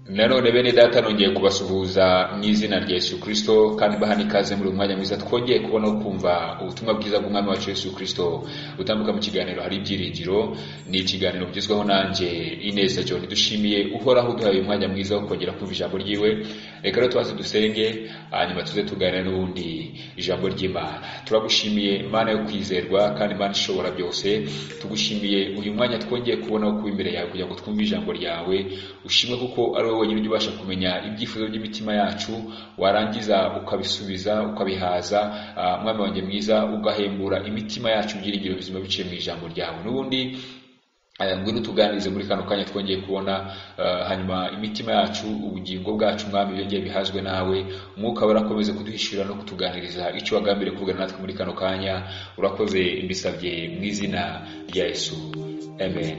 nanone bene data nongeye kubasuhuza mu izina rya yesu kirisito kandi bahana ikaze muri uyu mwanya mwiza twongeye kubona no kumva ubutumwa bwiza bw'umwami wacu yesu kirisito butambuka mu kiganiro hari ibyiringiro ni ikiganiro bigezweho nanjye ineza john dushimiye uhoraho uduhaye uyu mwanya mwiza wo kongera kumva ijambo ryiwe reka rero tubanze dusenge hanyuma tuze tuganira n'ubundi ijambo ry'imana turagushimiye imana yo kwizerwa kandi imana ishobora byose tugushimiye uyu mwanya twongeye kubona wo kuba imbere yawe kugira ngo twumve ijambo ryawe ushimwe kuko ari wowe wenyine ujya ubasha kumenya ibyifuzo by'imitima yacu warangiza ukabisubiza ukabihaza ah, mwami wanjye mwiza ugahembura imitima yacu ibyiringiro bizima biciye mu ijambo ryawe n'ubundi Eh, ngwino utuganirize muri kano kanya twongeye kubona eh, hanyuma imitima yacu ubugingo bwacu mwami byongeye bihazwe nawe umwuka wawe urakomeze kuduhishurira no kutuganiriza icyo wagambiriye kuvugana natwe muri kano kanya urakoze mbisabye mu izina rya yesu amen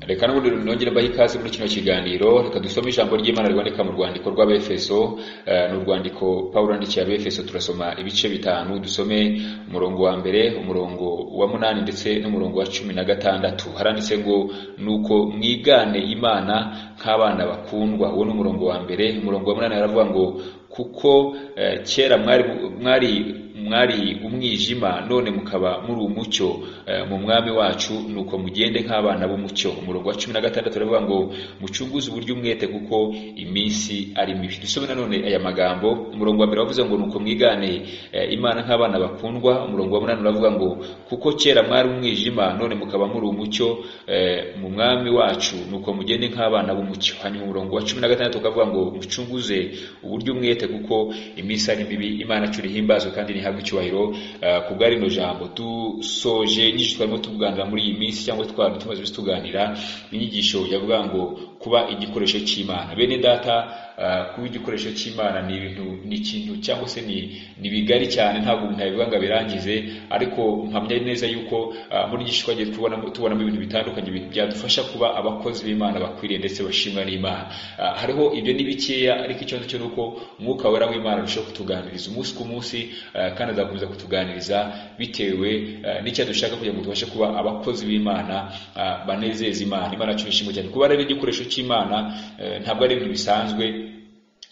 reka n'ubundi nongere mbahe ikaze muri kino kiganiro reka dusome ijambo ry'imana riboneka mu rwandiko rw'abefeso eh, ni urwandiko pawulo yandikiye abefeso turasoma ibice bitanu dusome umurongo wa mbere umurongo wa munani ndetse n'umurongo wa cumi na gatandatu haranditse ngo nuko mwigane imana nk'abana bakundwa uwo ni umurongo wa mbere umurongo wa munani haravuga ngo kuko eh, kera mwari mwari mwari umwijima none mukaba muri umucyo eh, mu mwami wacu nuko mugende nk'abana b'umucyo umurongo wa cumi na gatandatu uravuga ngo mucunguze uburyo umwete kuko iminsi ari mibi dusome nanone aya magambo umurongo wa mbere wavuze ngo nuko mwigane eh, imana nk'abana bakundwa umurongo wa munani uravuga ngo kuko kera mwari umwijima none mukaba muri umucyo eh, mu mwami wacu nuko mugende nk'abana b'umucyo hanyuma umurongo wa cumi na gatandatu ukavuga ngo mucunguze uburyo umwete kuko iminsi ari mibi imana curi himbazwe kandi ni ihabwa icyubahiro eh, ku bwa rino jambo dusoje inyigisho twarimo tuganira muri iyi minsi cyangwa twari tumaze iminsi tuganira inyigisho yavuga ngo kuba igikoresho cy'imana bene data eh, kuba igikoresho cy'imana ni ibintu ni ikintu cyangwa se ni ni bigari cyane ntabwo umuntu yabivuga ngo abirangize ariko mpamya neza yuko eh, muri inyigisho twagiye tubona tubonamo ibintu bitandukanye bi- byadufasha kuba abakozi b'imana bakwiriye ndetse bashimwa n'imana Eh, hariho ibyo ni bikeya ariko ikibazo cyo ni uko umwuka wera w'imana arushaho kutuganiriza umunsi ku munsi eh, kandi azakomeza kutuganiriza bitewe eh, n'icyo dushaka kugira ngo tubashe kuba abakozi b'imana eh, banezeza imana imana yacu ishimwe cyane kuba rero igikoresho cy'imana eh, ntabwo ari ibintu bisanzwe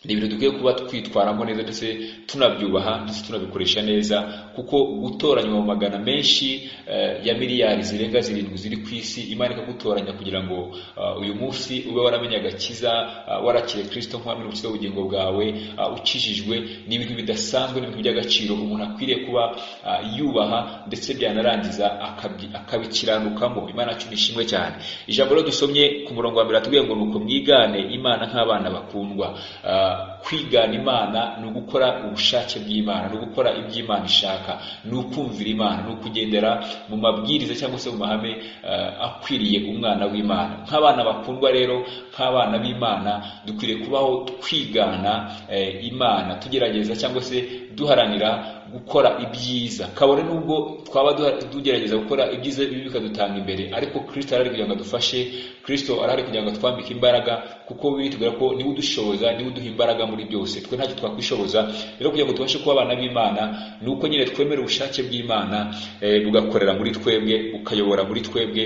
ni ibintu dukwiye kuba twitwaramo neza ndetse tunabyubaha ndetse tunabikoresha neza kuko gutoranywa mu magana menshi eh, ya miliyari zirenga zirindwi ziri ku isi imana ikagutoranya kugira ngo ah, uyu munsi ube waramenye agakiza ah, warakiriye kirisito nk'uwamenya ubukiza ubugingo bwawe ah, ukijijwe ni ibintu bidasanzwe ni ibintu by'agaciro umuntu akwiriye kuba ah, yubaha ndetse byanarangiza akabyi- akabikiranukamo imana yacu ni ishimwe cyane ijambo rero dusomye ku murongo wa mbere atubwiye ngo ni uko mwigane imana nk'abana bakundwa Ah, kwigana imana ni ugukora ubushake bw'imana ni ugukora iby'imana ishaka ni ukumvira imana ni ukugendera mu mabwiriza cyangwa se mu mahame ah, akwiriye umwana w'imana nk'abana bakundwa rero nk'abana b'imana dukwiriye kubaho twigana eh, imana tugerageza cyangwa se duharanira gukora ibyiza kabone n'ubwo twaba duha- tugerageza gukora ibyiza bibi bikadutanga imbere ariko kirisito arahari kugira ngo adufashe kirisito arahari kugira ngo atwambike imbaraga kuko bitubwira ko niwe udushoboza niwe uduha imbaraga muri byose twe ntacyo twakwishoboza rero kugira ngo tubashe kuba abana b'imana ni uko nyine twemera ubushake bw'imana eh, bugakorera muri twebwe bukayobora muri twebwe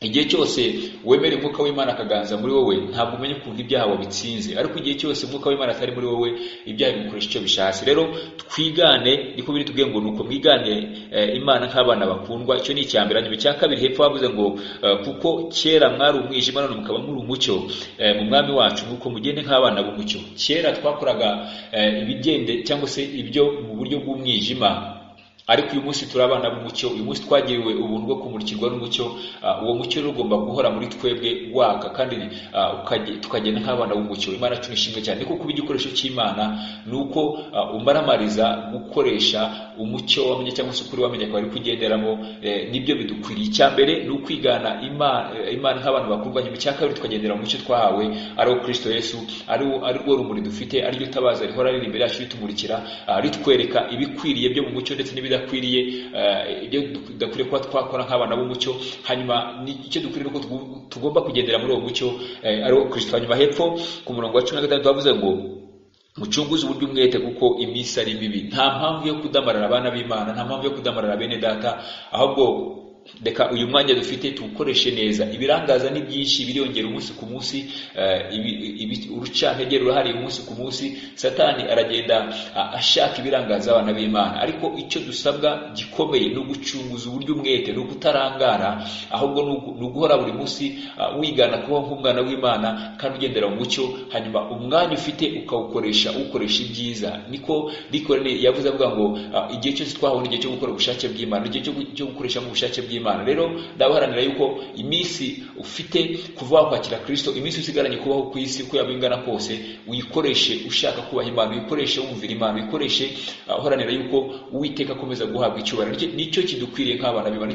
igihe cyose wemera umwuka w'imana akaganza muri wowe ntabwo umenya ukuntu ibyaha wabitsinze ariko igihe cyose umwuka w'imana atari muri wowe ibyaha bigukoresha icyo bishatse rero twigane niko biri tubwiye ngo nuko mwigane eh, imana nk'abana bakundwa icyo ni icya mbere hanyuma icya kabiri hepfo bavuze ngo eh, kuko kera mwari umwijima none mukaba muri umucyo eh, mu mwami wacu nuko mugende nk'abana b'umucyo kera twakoraga eh, ibigende cyangwa se ibyo mu buryo bw'umwijima ariko uyu munsi turi abana b'umucyo uyu munsi twagiriwe ubuntu bwo kumurikirwa n'umucyo Ah, uwo mucyo rero ugomba guhora muri twebwe waka kandi ah, ukage- tukagenda nk'abana b'umucyo imana yacu ni ishimwe cyane kuko kuba igikoresho cy'imana ni uko ah, umaramariza gukoresha umucyo wamenye cyangwa se ukuri wamenye akaba ari kugenderamo eh, nibyo bidukwiriye icya mbere ni ukwigana Ima- eh, imana nk'abantu bakundwa nyuma icya kabiri tukagendera mu mucyo twahawe ari wo kirisito yesu ari wo- ari rwo rumuri dufite ariryo tabaza rihora riri imbere yacu ritumurikira ah, ritwereka ibikwiriye byo mu mucyo ndetse n'ibida bidakwiriye ibyo dukwiriye kuba twakora nk'abana b'umucyo hanyuma icyo dukwiriye uko tugomba kugendera muri uwo mucyo ari wo kirisito hanyuma hepfo ku murongo wa cumi na gatandatu bavuze ngo mucunguze uburyo umwete kuko iminsi ari mibi nta mpamvu yo kudamarara abana b'imana nta mpamvu yo kudamarara bene data ahubwo reka uyu mwanya dufite tuwukoreshe neza ibirangaza ni byinshi biriyongera umunsi ku munsi urucantege rurahari umunsi ku munsi satani aragenda ashaka ibirangaza abana b'imana ariko icyo dusabwa gikomeye ni ugucunguza uburyo umwete ni ugutarangara ahubwo ni uguhora buri munsi wigana kuba nk'umwana w'imana kandi ugendera mu mucyo hanyuma umwanya ufite ukawukoresha ukoresha ibyiza niko rikorane yavuze avuga ngo igihe cyose twabona igihe cyo gukora ubushake bw'imana igihe cyo gukoresha mu bushake bw'imana bw'imana rero ndabaharanira yuko iminsi ufite kuva wakwakira kirisito iminsi usigaranye kubaho ku isi uko yaba ingana kose uyikoreshe ushaka kubaha imana uyikoreshe wumvira imana uyikoreshe uharanira yuko uwiteka akomeza guhabwa icyubahiro nicyo kidukwiriye nk'abana b'imana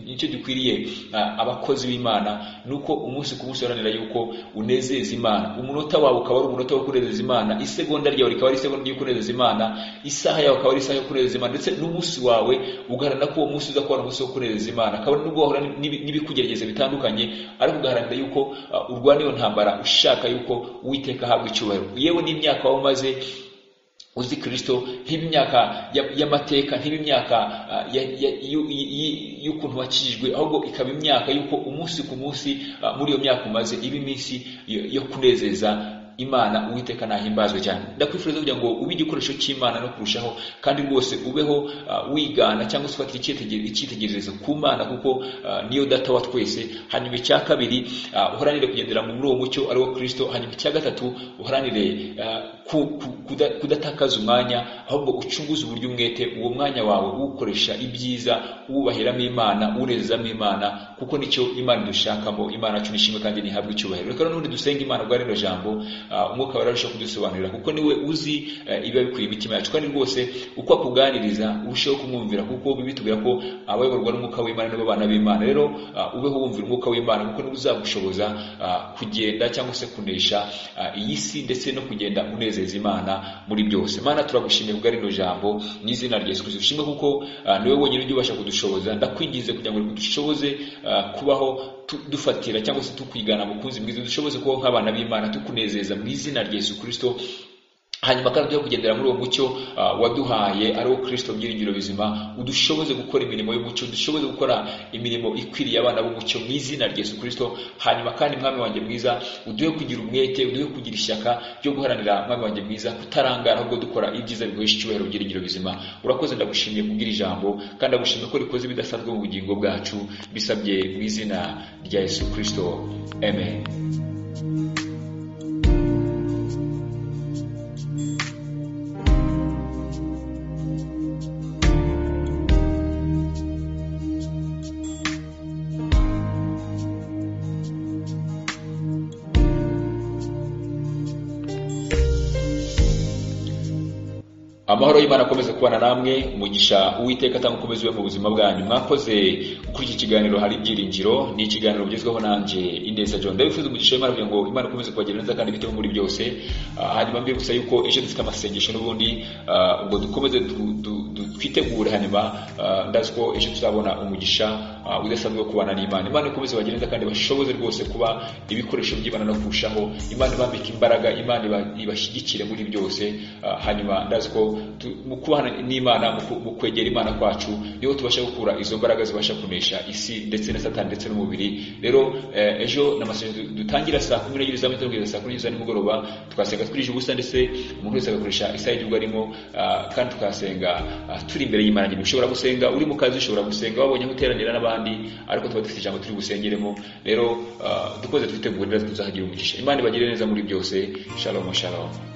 nicyo dukwiriye abakozi b'imana ni uko umunsi ku munsi uharanira yuko unezeza imana umunota wawe ukaba ari umunota wo kunezeza imana isegonda ryawe rikaba ari isegonda yo kunezeza imana isaha yawe akaba ari isaha yo kunezeza imana ndetse n'umunsi wawe ugaharanira ko uwo munsi uza kuba ari umunsi wo kunezeza imana imana kabone nubwo wahura n'ibikugerageza bitandukanye ariko ugaharanira yuko urwana iyo ntambara ushaka yuko uwiteka ahabwa icyubahiro yewe n'imyaka waba umaze uzi kirisito nk'imyaka y'amateka nk'imyaka y'ukuntu wakijijwe ahubwo ikaba imyaka y'uko umunsi ku munsi muri iyo myaka umaze iba iminsi yo kunezeza imana uwiteka nahimbazwe cyane ndakwifuriza kugira ngo ube igikoresho cy'imana no kurushaho kandi rwose ubeho wigana cyangwa se ufatira icyitegererezo ku mana kuko niyo data wa twese hanyuma icya kabiri uharanire kugendera muri uwo mucyo ari wo kirisito hanyuma icya gatatu uharanire kudatakaza umwanya ahubwo ucunguze uburyo umwete uwo mwanya wawe uwukoresha ibyiza uwubahiramo imana urezamo imana kuko nicyo imana idushakamo imana yacu nishimwe kandi ntihabwe icyubahiro reka n'ubundi dusenge imana ubwo rino jambo umwuka wawe ararushaho kudusobanurira kuko niwe uzi ibiba bikwiriye imitima yacu kandi rwose uko akuganiriza urushaho kumwumvira kuko bitubwira ko abayoborwa n'umwuka w'imana nibo bana b'imana rero ubeho wumvira umwuka w'imana kuko niwe uzagushoboza kugenda cyangwa se kunesha iyi si ndetse no kugenda unezeza imana muri byose mana turagushimiye kubwa rino jambo mu izina rya yesu kirisito dushimwe kuko niwe wenyine ujya ubasha kudushoboza ndakwinginze kugira ngo dushoboze kubaho dufatira cyangwa se tukwigana mukunzi mwiza dushoboze kubaho nk'abana b'imana tukunezeza mu izina rya yesu kirisito hanyuma kandi tujya kugendera muri uwo mucyo waduhaye ari wo kirisito byiringiro bizima udushoboze gukora imirimo y'umucyo dushoboze gukora imirimo ikwiriye abana b'umucyo mu izina rya yesu kirisito hanyuma kandi mwami wanjye mwiza uduhe kugira umwete uduhe kugira ishyaka ryo guharanira mwami wanjye mwiza kutarangara ahubwo dukora ibyiza bigohesha icyubahiro byiringiro bizima urakoze ndagushimiye kubwira ijambo kandi ndagushimiye ko rikoze ibidasanzwe mu bugingo bwacu bisabye mu izina rya yesu kirisito amen amahoro y'imana akomeze kubana namwe umugisha uwiteka atanga ukomeze ube mu buzima bwanyu mwakoze kuri iki kiganiro hari ibyiringiro ni ikiganiro ugezweho nanjye ineza john ndabifuza umugisha w'imana kugira ngo imana ikomeze kubagirira neza kandi biteho muri byose hanyuma mbibutsa yuko ejo dufite amasengesho n'ubundi ubwo dukomeze twitegure hanyuma ndazi ko ejo tuzabona umugisha udasanzwe wo kubana n'imana imana ikomeze bagire neza kandi bashoboze rwose kuba ibikoresho by'imana no kurushaho imana ibambike imbaraga imana ibashyigikire muri byose hanyuma ndazi ko mu kubana n'imana mu kwegera imana kwacu niho tubasha gukura izo mbaraga zibasha kunesha isi ndetse na satani ndetse n'umubiri rero ejo n'amasengesho dutangira saa kumi n'ebyiri za mugitondo kugeza saa kumi n'ebyiri za nimugoroba tukasenga twirije ubusa ndetse umuntu wese agakoresha isaha y'igihugu arimo kandi tukasenga turi imbere y'imana nyine ushobora gusenga uri mu kazi ushobora gusenga wabonye aho uteranira n'abandi ariko tuba dufite ijambo turi gusengeremo rero dukoze twitegure neza tuzahagira umugisha imana ibagire neza muri byose shalom shalom